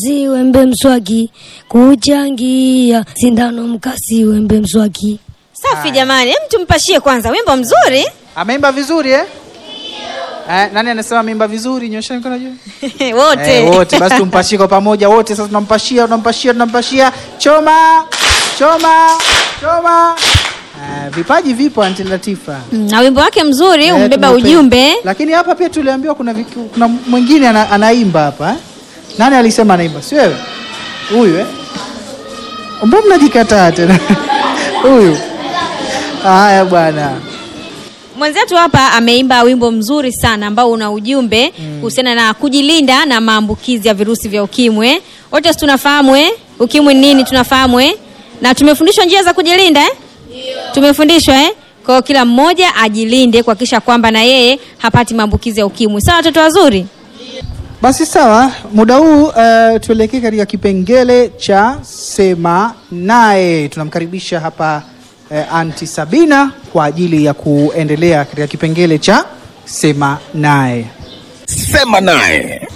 Wembe mswaki kuchangia sindano mkasi wembe mswaki. Safi jamani, hem tumpashie kwanza wimbo mzuri. Ameimba vizuri eh? Eh, nani anasema ameimba vizuri? Nyosha mikono juu. Wote. Eh, wote basi tumpashie kwa pamoja wote. Sasa tunampashia, tunampashia, tunampashia. Choma, choma, choma. Eh, vipaji vipo Aunty Latifa. Mm, Na wimbo wake mzuri Eh, umebeba tunaupenda. ujumbe. Lakini hapa pia tuliambiwa kuna viku, kuna mwingine ana, anaimba hapa eh? Nani alisema anaimba? Si wewe? Huyu eh? Mbona mnajikataa tena? Huyu. Haya bwana. Mwenzetu hapa ameimba wimbo mzuri sana ambao una ujumbe kuhusiana na kujilinda na maambukizi ya virusi vya ukimwi. Wote si tunafahamu eh? Ukimwi ni nini tunafahamu eh? Na tumefundishwa njia za kujilinda eh? Tumefundishwa eh? Kwa hiyo kila mmoja ajilinde kuhakikisha kwamba na yeye hapati maambukizi ya ukimwi. Sawa watoto wazuri? Basi sawa, muda huu uh, tuelekee katika kipengele cha sema naye. Tunamkaribisha hapa uh, Anti Sabina kwa ajili ya kuendelea katika kipengele cha sema naye. Sema naye.